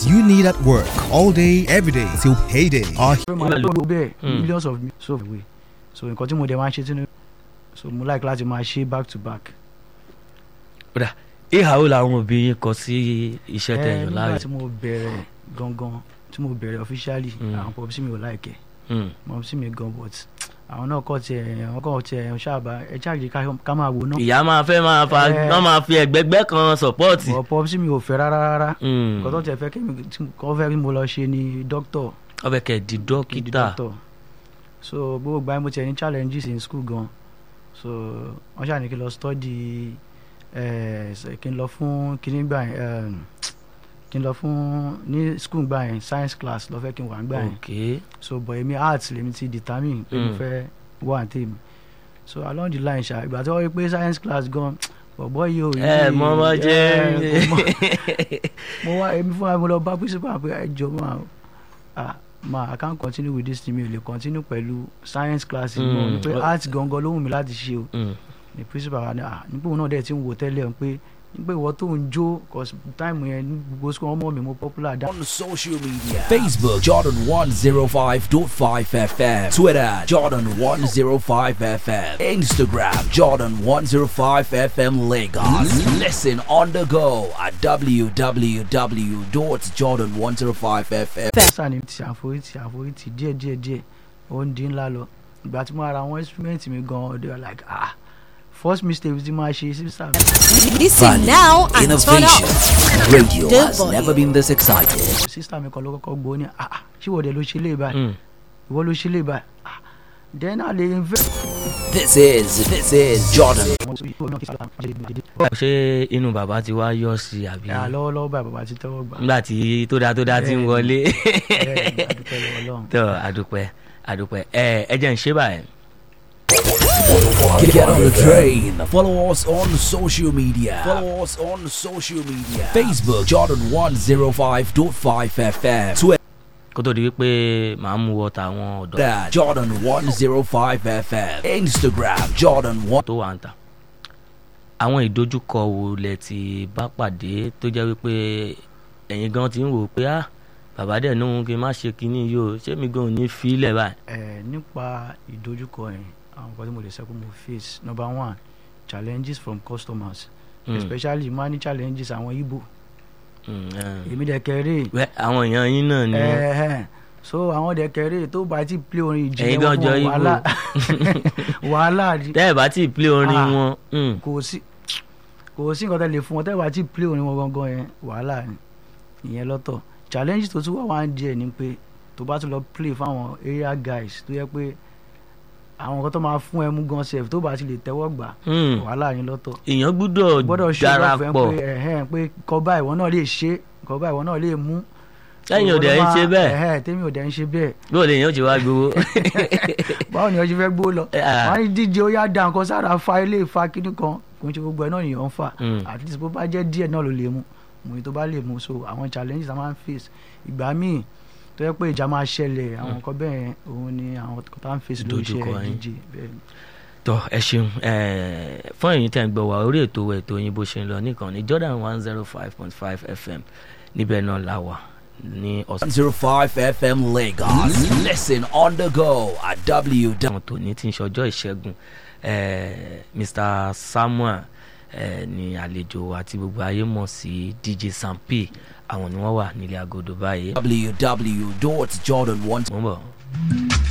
skills you need at work all day, every day till payday are pé màá tó gbogbo bẹ́ẹ̀ millions of so away so nǹkan tí mo dẹ̀ máa ń ṣe tí so mo like láti máa ṣe back to back. kódà ìhà wo làwọn òbí yín kọ sí iṣẹ́ Ẹ, tẹ̀yàn nígbà láàyò. tí mo bẹ̀rẹ̀ gangan tí mo bẹ̀rẹ̀ officially Mm. àwọn pọ̀pọ̀ sí mi ò láìkẹ́ Mm. mọ̀ sí mi gan but àwọn náà kọ́ tiẹ̀ àwọn kọ́ tiẹ̀ ṣáàbà ẹ ṣáàjì ká máa wò náà ìyá máa fẹ́ máa fa Ẹ. wọ́n máa fi ẹ̀gbẹ́gbẹ́ kan sọ̀pọ́ọ̀tì. bọ̀ pọ̀pọ̀ sí mi ò fẹ́ rárá rárá Mm. nǹkan tó tiẹ̀ fẹ́ kí mi kọ́ fẹ́ kí mo lọ ṣe ni doctor ọbẹ̀ kẹ̀ di kí n di dókítà. doctor so gbogbo gbà mo tiẹ̀ ní challenges in school gan so wọ́n ṣàní kí n lọ study ẹ̀ ṣe- kí n lọ fún kíní gbà yẹn ẹm, kí n lọ fún ní school gbà yẹn science class lọ fẹ́ kí n wà gbà yẹn ok so but èmi arts lèmi ti determine pé mo Mm. fẹ́ wà ní tèmi so along the line ṣá ìgbà tí wọ́n rí pé science class gan bọ̀bọ̀ yìí ò ẹ mọ ọmọ jẹ ẹ, kò mọ- mo wá èmi fúnra mi lọ bá principal pé ẹ jọ máa ah ma i can't continue with this thing mi ò lè continue pẹ̀lú science class Mm. mọ́ ni pé art gangan ló wù mí láti ṣe o Mm. ni principal wa ni ah nígbà òun náà dẹ̀ ti ń wò tẹ́lẹ̀ o pé nígbà ìwọ tó ń jó cause time yẹn ní gbogbo school ọmọ mi mo popular dá On social media Facebook Jordan 105.5 FM Twitter Jordan 105 FM Instagram Jordan 105 FM Lagos Listen on the go at www.jordan105fm sáà ni ti àforítì àforítì díẹ̀ díẹ̀ díẹ̀ ó ń dín ńlá lọ ìgbà tí mo ra àwọn instrument mi gan they were like ah first mistake tí máa ṣe sí sáà Listen now and turn Innovation up. Radio The has volume. never been this excited sísá mi kan ló kọ́kọ́ gbọ́ ní ah ah, ṣé ìwọ dẹ̀ ló ṣe lè báyìí Mm. ìwọ ló ṣe lè báyìí ah then i dey invest. This is This is Jordan ṣé inú bàbá ti wá yọ sí i àbí ẹ̀ lọ́wọ́lọ́wọ́ báyìí bàbá ti tẹ́wọ́ gbà nígbà tí tó dáa tó dáa ti ń wọlé. Bẹ́ẹ̀ ni, a dúpẹ́ lọ́wọ́ Ọlọ́run. tó àdúpẹ́ àdúpẹ́ ẹ ẹ jẹ́ ń ṣe báyìí. Get on the train. Follow us on social media. Follow us on social media. Facebook Jordan 105.5 FM. Twitter kó tó di wípé màá mú wọ tàwọn ọ̀dọ́ Jordan 105 FM. Instagram Jordan 1. tó wà ń tà. àwọn ìdojúkọ wo lẹ ti bá pàdé tó jẹ́ wípé ẹ̀yin gan ti ń wò pé ah bàbá dẹ̀ ní òun kí n má ṣe kinní yìí o ṣé mi gan ò ní fi í lẹ̀ báyìí. ẹ nípa ìdojúkọ yẹn àwọn nǹkan tí mo lè sọ pé mo face number one challenges from customers Mm, especially máa ní challenges àwọn Igbo mm, eh. èmi dẹ̀ kẹrẹ́ Wẹ́, àwọn èèyàn yín náà ni wọ́n. ẹ̀ẹ́ so àwọn dẹ̀ kẹrẹ́ tó bá ti play orin Ẹ̀yin ìjìnlẹ̀ gan wọn jọ fún Igbo. wàhálà wàhálà ni tẹ́ ẹ̀ bá tí ì play orin Ah. wọn. mm, kò sí kò sí nǹkan tẹ́ lè fún wọn tẹ́ bá ti play orin wọn gangan yẹn wàhálà ni ìyẹn lọ́tọ̀ challenges tó tún wà wá ń díẹ̀ ni pé tó bá tún lọ play fáwọn area guys tó yẹ pé àwọn nǹkan tó máa fún ẹ mú gan sef tó bá ti lè tẹ́wọ́ gbà mm. wàhálà ni lọ́tọ̀ èèyàn gbúdọ̀ gbọ́dọ̀ ṣe lọ́fẹ̀ẹ́ darapọ̀ pé ẹ̀hẹ́n pé kọ́bá ìwọ náà lè ṣe kọ́bá ìwọ náà lè mú sẹ́yìn òde ń ṣe bẹ́ẹ̀ ẹ̀hẹ́n tèmi òde ń ṣe bẹ́ẹ̀ bó lè yàn ó ti wá gbowó. báwo ni ọjọ́ fẹ́ gbó lọ Ah. wọ́n ní díje ó yá da nǹkan sára fa ilé ìfa kíní kan kò ń ṣe gbogbo ẹ̀ náà nìyẹn ń fà Mm. at least bó bá jẹ́ díẹ̀ náà ló lè mú mo ní tó bá lè mú so àwọn challenges a máa ń face ìgbà míì tó yẹ pé ìjà máa ṣẹlẹ̀ àwọn nǹkan bẹ́ẹ̀ yẹn, òun ni àwọn kan tá à ń face lórí Dojúkọ iṣẹ́ yín. díje bẹ́ẹ̀ ni. tọ ẹ ṣeun ẹ fún ẹ̀yin tẹ́ ń gbọ́ wá orí ètò ètò yín bó ṣe ń lọ nìkan ní Jordan one zero five point five FM níbẹ̀ náà la wà ní ọ̀sán 105 FM Lagos. Listen on the go at www. àwọn tòní tí ń ṣọjọ́ ìṣẹ́gun ẹ Mr Samuel ẹ ní àlejò àti gbogbo ayé mọ̀ sí DJ Sam P àwọn ni wọ́n wà nílé agodo báyìí www.jordan1. mo ń bọ̀.